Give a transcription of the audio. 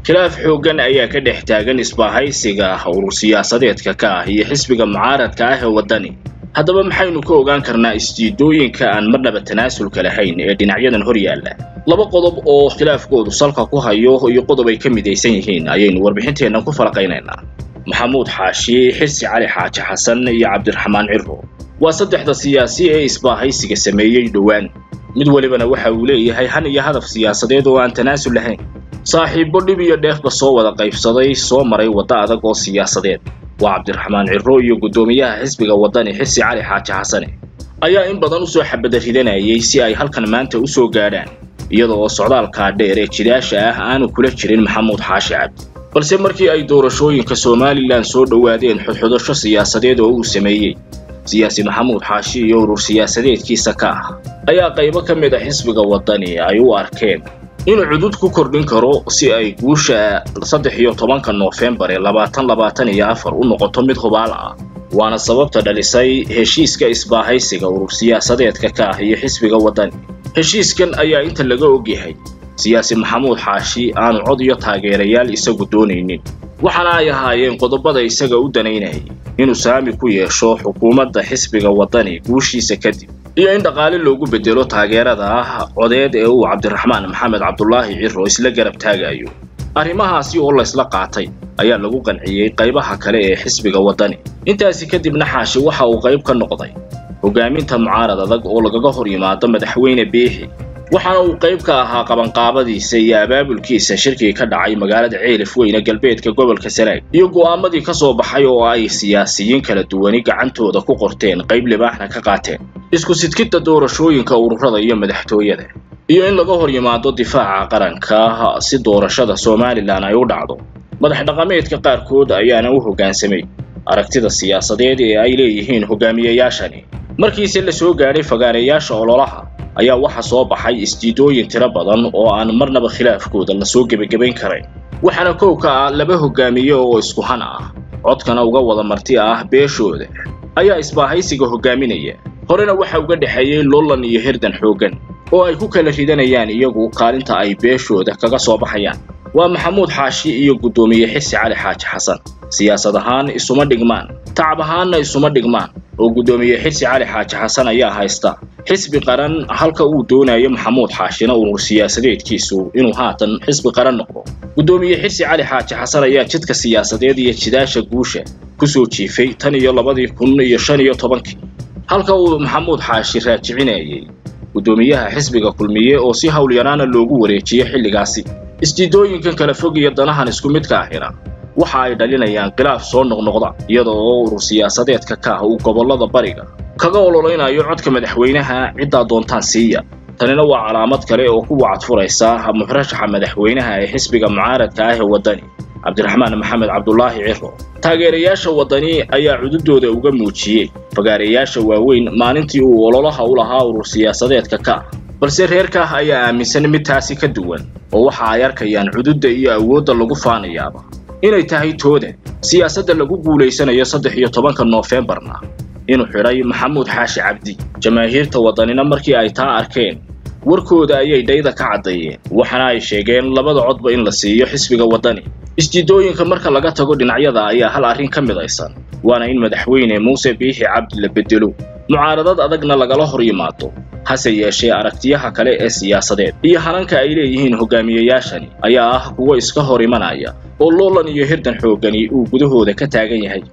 khilaaf xooggan ayaa ka dhex taagan isbaahaysiga urur siyaasadeedka ka ah iyo xisbiga mucaaradka ah ee waddani haddaba maxaynu ka ogaan karnaa isjiidooyinka aan marnaba tanaasulka lahayn ee dhinacyadan hor yaalla laba qodob oo khilaafkoodu salka ku hayo iyo qodob ay ka midaysan yihiin ayaynu warbixinteennan ku falaqaynaynaa maxamuud xaashi xirsi cali xaaji xasan iyo cabdiraxmaan ciro waa saddexda siyaasi ee isbaahaysiga sameeyey dhowaan mid walibana waxa uu leeyahay han iyo hadaf siyaasadeed oo aan tanaasul lahayn saaxiibbo dhib iyo dheefba soo wada qaybsaday soo maray waddo adag oo siyaasadeed waa cabdiraxmaan ciro iyo guddoomiyaha xisbiga waddani xirsi cali xaaji xasane ayaa in badan usoo xabada ridanayay si ay halkan maanta u soo gaadhaan iyada oo socdaalkaa dheer ee jidaasha ah aanu kula jirin maxamuud xaashi cabdi balse markii ay doorashooyinka somalilan soo dhowaadeen xudxudasho siyaasadeed oo uu sameeyey siyaasi maxamuud xaashi iyo urur siyaasadeedkiisa ka ah ayaa qaybo ka mid a xisbiga waddani ay u arkeen inuu cudud ku kordhin karo si ay guusha saddex iyo tobanka noofembar ee labaatan labaatan iyo afar u noqoto mid hubaal ah waana sababta dhalisay heshiiska isbaahaysiga urur siyaasadeedka ka ah iyo xisbiga waddani heshiiskan ayaa inta laga ogyahay siyaasi maxamuud xaashi aanu cod iyo taageerayaal isagu doonaynin waxaana ay ahaayeen qodobada isaga u danaynayay inuu saami ku yeesho xukuumadda xisbiga waddani guushiisa kadib iyo in dhaqaale loogu bedelo taageerada ah codeed ee uu cabdiraxmaan maxamed cabdulaahi ciro isla garab taagayo arrimahaasi oo laysla qaatay ayaa lagu qanciyey qaybaha kale ee xisbiga waddani intaasi kadibna xaashi waxa uu qayb ka noqday hogaaminta mucaarad adag oo lagaga hor yimaado madaxweyne biixi waxaana uu qayb ka ahaa qabanqaabadiisa iyo abaabulkiisa shirkii ka dhacay magaalada ceelif weyne galbeedka gobolka sanaag iyo go'aamadii ka soo baxay oo ay siyaasiyiin kala duwani gacantooda ku qorteen qayb libaaxna ka qaateen isku sidkidda doorashooyinka ururada iyo madaxtooyada iyo in laga hor yimaado difaaca qaranka si doorashada somalilan ay u dhacdo madax dhaqameedka qaarkood ayaana u hoggaansamay aragtida siyaasadeed ee ay leeyihiin hogaamiyayaashani markiise la soo gaadhay fagaareyaasha ololaha ayaa waxa soo baxay isjiidooyin tiro badan oo aan marnaba khilaafkooda lasoo gebagabayn karayn waxaana kow ka ah laba hogaamiye oo isku han ah codkana uga wada marti ah beeshooda ayaa isbaahaysiga hogaaminaya horena waxa uga dhexeeyey lollan iyo hirdan xooggan oo ay ku kala ridanayaan iyagu kaalinta ay beeshooda kaga soo baxayaan waa maxamuud xaashi iyo guddoomiye xirsi cali xaaji xasan siyaasad ahaan isuma dhigmaan tacab ahaanna isuma dhigmaan oo guddoomiye xirsi cali xaaji xasan ayaa haysta xisbi qaran halka uu doonayo maxamuud xaashina urur siyaasadeedkiisu inuu haatan xisbi qaran noqdo guddoomiye xirsi cali xaaji xasan ayaa jidka siyaasadeed iyo jidaasha guusha ku soo jiifay tan iyo labadii kun iyo shan iyo tobankii halka uu maxamuud xaashi raajicinayay guddoomiyaha xisbiga kulmiye oo si howlyaraana loogu wareejiyey xilligaasi isjiidooyinkan kala fog iyo danahan isku midka ahina waxa ay dhalinayaan khilaaf soo noqnoqda iyada oo urur siyaasadeedka ka ah uu gobollada bariga kaga ololeynayo codka madaxweynaha ciddaa doontaan siiya tanina waa calaamad kale oo ku wacad furaysa muxrashaxa madaxweynaha ee xisbiga mucaaradka ah ee waddani cabdiraxmaan maxamed cabdulaahi ciro taageerayaasha waddani ayaa cududooda uga muujiyey fagaareyaasha waaweyn maalintii uu ololaha u lahaa urur siyaasadeedka ka ah balse reerkaah ayaa aaminsan mid taasi ka duwan oo waxa ay arkayaan cududda iyo awoodda lagu faanayaaba inay tahay tooda siyaasadda lagu guulaysanayo saddex iyo tobanka noofembarna inuu xidhay maxamuud xaashi cabdi jamaahiirta waddanina markii ay taa arkeen warkooda ayay dhayda ka caddeeyeen waxaana ay sheegeen labada codba in la siiyo xisbiga waddani isjiidooyinka marka laga tago dhinacyada ayaa hal arrin ka midaysan waana in madaxweyne muuse biixi cabdi la bedelo mucaaradad adagna lagala hor yimaado hase yeeshee aragtiyaha kale ee siyaasadeed iyo hananka ay leeyihiin hogaamiyayaashani ayaa ah kuwo iska hor imanaya oo loolan iyo hirdan xooggani uu gudahooda ka taagan yahay